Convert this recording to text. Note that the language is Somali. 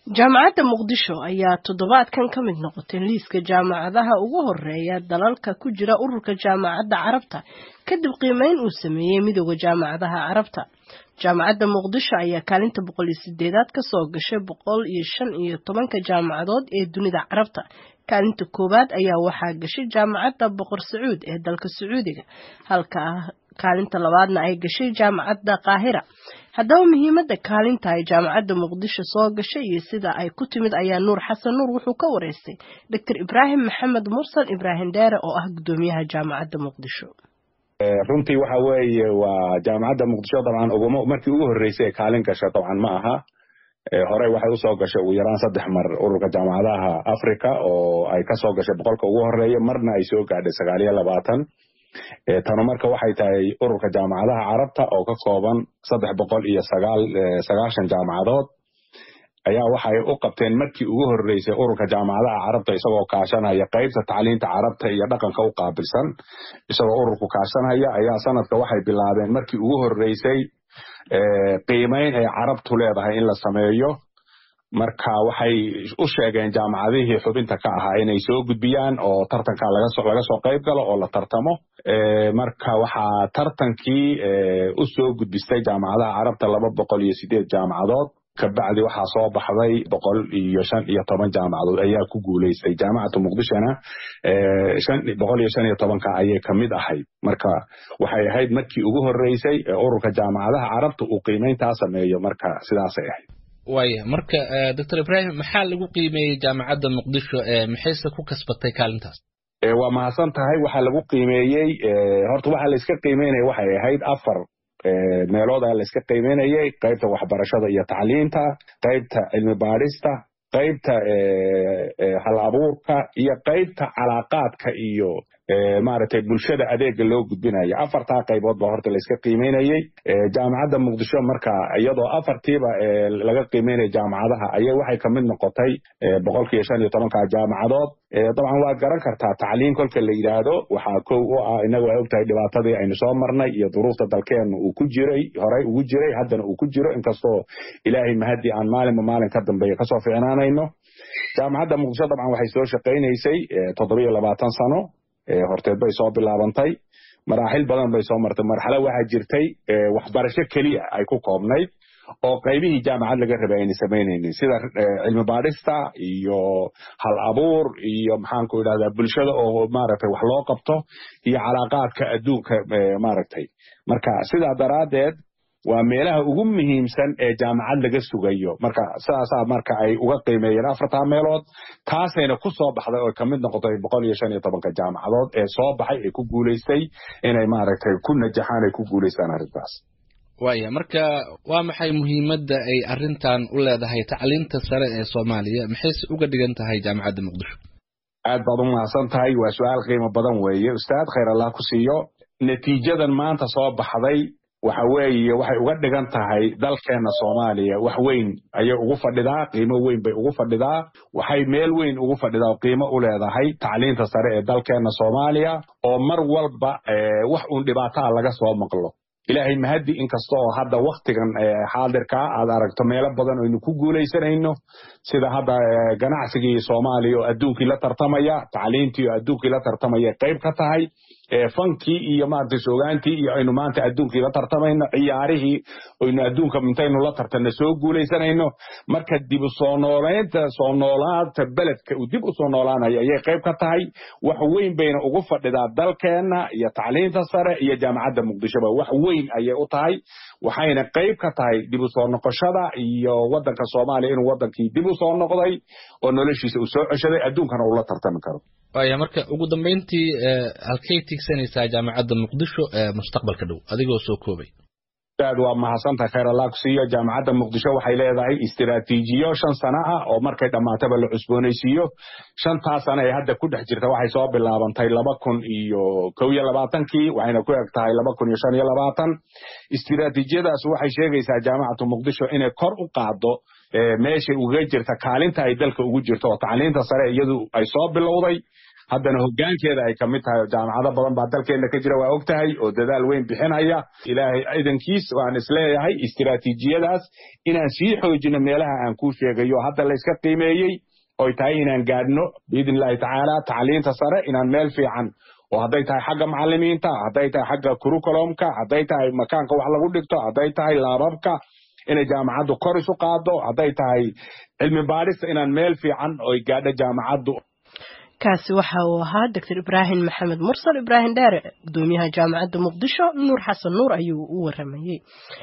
jaamacadda muqdisho ayaa toddobaadkan ka mid noqotay liiska jaamacadaha ugu horeeya dalalka ku jira ururka jaamacadda carabta kadib qiimeyn uu sameeyey midooda jaamacadaha carabta jaamacadda muqdisho ayaa kaalinta boqol iyo sideedaad kasoo gashay boqol iyo shan iyo tobanka jaamacadood ee dunida carabta kaalinta koowaad ayaa waxaa gashay jaamacadda boqor sacuud ee dalka sacuudiga halka kaalinta labaadna ay gashay jaamacadda qaahira haddaba muhiimadda kaalinta ay jaamacadda muqdisho soo gashay iyo sida ay ku timid ayaa nuur xasan nuur wuxuu ka wareystay doctor ibraahim maxamed mursal ibraahim dheere oo ah guddoomiyaha jaamacadda muqdisho runtii waxa weeye waa jaamacadda muqdisho dabcan uguma markii ugu horreysay ee kaalin gasha dabcan ma aha horey waxay usoo gashay ugu yaraan saddex mar ururka jaamacadaha africa oo ay kasoo gashay boqolka ugu horeeya marna ay soo gaadhay sagaal iyo labaatan tanu marka waxay tahay ururka jaamacadaha carabta oo ka kooban saddex boqol iyo sagaal sagaashan jaamacadood ayaa waxay u qabteen markii ugu horreysay ururka jaamacadaha carabta isagoo kaashanaya qaybta tacliinta carabta iyo dhaqanka u qaabilsan isagoo ururku kaashanaya ayaa sanadka waxay bilaabeen markii ugu horreysay qiimeyn ay carabtu leedahay in la sameeyo marka waxay u sheegeen jaamacadihii xubinta ka ahaa inay soo gudbiyaan oo tartanka laga soo qayb galo oo la tartamo marka waxaa tartankii u soo gudbistay jaamacadaha carabta laba boqol iyo sideed jaamacadood kabacdi waxaa soo baxday boqol iyo shan iyo toban jaamacadood ayaa ku guuleystay jaamacatu muqdishona boqol iyo shan iyo tobanka ayay kamid ahayd marka waxay ahayd markii ugu horreysay ee ururka jaamacadaha carabta uu qiimeyntaa sameeyo marka sidaasay ahayd waaya marka doctor ibraahim maxaa lagu qiimeeyey jaamacadda muqdisho maxayse ku kasbatay kaalintaas waa mahadsan tahay waxaa lagu qiimeeyey horta waxaa layska qiimeynaya waxay ahayd afar meelooda layska qiimeynayay qaybta waxbarashada iyo tacliinta qaybta cilmi baadhista qaybta hal abuurka iyo qaybta calaaqaadka iyo maaragtay bulshada adeega loo gudbinaya afartaa qaybood ba horta layska qiimeynayey jaamacadda muqdisho marka iyadoo afartiiba laga qiimeynaya jaamacadaha ayay waxay kamid noqotay boqolkiiyo shan iyo tobanka jaamacadood dabcan waad garan kartaa tacliin kolka la yidhaahdo waxaa kow u ah inagu ay ogtahay dhibaatadii aynu soo marnay iyo duruufta dalkeenna uu ku jiray horey ugu jiray haddana uu ku jiro inkastoo ilaahay mahadii aan maalinba maalin ka dambeeya kasoo ficnaanayno jaamacadda muqdisho dabcan waxay soo shaqaynaysay toddobiyo labaatan sano horteed bay soo bilaabantay maraaxil badan bay soo martay marxalo waxaa jirtay waxbarasho keliya ay ku koobnayd oo qaybihii jaamacad laga rabay ayna samaynaynin sida cilmi baadhista iyo hal abuur iyo maxaanku idhahdaa bulshada oo maaragtay wax loo qabto iyo calaaqaadka adduunka maaragtay marka sidaa daraaddeed waa meelaha ugu muhiimsan ee jaamacad laga sugayo marka sidaasaa marka ay uga qiimeeyeen afartaa meelood taasayna ku soo baxday oo kamid noqotay boqol iyo shan iyo tobanka jaamacadood ee soo baxay ee ku guulaystay inay maaragtay ku najaxaan ay ku guulaystaan arrintaas waaya marka waa maxay muhiimadda ay arrintan u leedahay tacliinta sare ee soomaaliya maxayse uga dhigan tahay jaamacadda muqdisho aad baad u mahadsan tahay waa su-aal qiimo badan weeye ustaad khayr allah ku siiyo natiijadan maanta soo baxday waxa weeye waxay uga dhigan tahay dalkeenna soomaaliya wax weyn ayay ugu fadhidaa qiimo weyn bay ugu fadhidaa waxay meel weyn ugu fadhidaa oo qiimo u leedahay tacliinta sare ee dalkeenna soomaaliya oo mar walba wax uun dhibaataa laga soo maqlo ilaahay mahaddi inkasta oo hadda waktigan xaadirkaa aad aragto meelo badan aynu ku guulaysanayno sida hadda ganacsigii soomaaliya oo adduunkii la tartamaya tacliintii oo adduunkii la tartamaya qayb ka tahay fankii iyo maaragtay soogaantii iyo aynu maanta adduunkii la tartamayno ciyaarihii aynu adduunka intaynu la tartanno soo guulaysanayno marka dib u soo noolaynta soo noolaanta beledka uu dib u soo noolaanayo ayay qayb ka tahay wax weyn bayna ugu fadhidaa dalkeenna iyo tacliinta sare iyo jaamacadda muqdishoba wax weyn ayay u tahay waxayna qayb ka tahay dib u soo noqoshada iyo waddanka soomaaliya inuu waddankii dib u soo noqday oo noloshiisa uu soo ceshaday adduunkana uu la tartami karo waaya marka ugu dambayntii halkay tigsanaysaa jaamacadda muqdisho mustaqbalka dhow adigoo soo koobay aad waa mahadsantahay khayr allah ku siiyo jaamacadda muqdisho waxay leedahay istiraatiijiyo shan sano ah oo markay dhammaataba la cusboonaysiiyo shantaa sano ee hadda ku dhex jirta waxay soo bilaabantay laba kun iyo kow iyo labaatankii waxayna ku eg tahay laba kun iyo shan iyo labaatan istiraatiijiyadaas waxay sheegaysaa jaamacatu muqdisho inay kor u qaaddo meeshay uga jirta kaalinta ay dalka ugu jirto oo tacliinta sare iyadu ay soo bilowday haddana hoggaankeeda ay kamid tahay oo jaamacado badan baa dalkeena ka jira waa og tahay oo dadaal weyn bixinaya ilaahay ciidankiis waan isleeyahay istiraatiijiyadaas inaan sii xoojino meelaha aan kuu sheegayo hadda layska qiimeeyey oy tahay inaan gaadhno biidn illahi tacaala tacliinta sare inaan meel fiican oo hadday tahay xagga macalimiinta hadday tahay xagga kurukulumka hadday tahay makaanka wax lagu dhigto hadday tahay laababka inay jaamacaddu kor isu qaado hadday tahay cilmi baadhista inaan meel fiican oy gaadho jaamacaddu kaasi waxa uu ahaa doctor ibraahim maxamed mursal ibraahim dheere gudoomiyaha jaamacadda muqdisho nuur xasan nuur ayuu u waramayey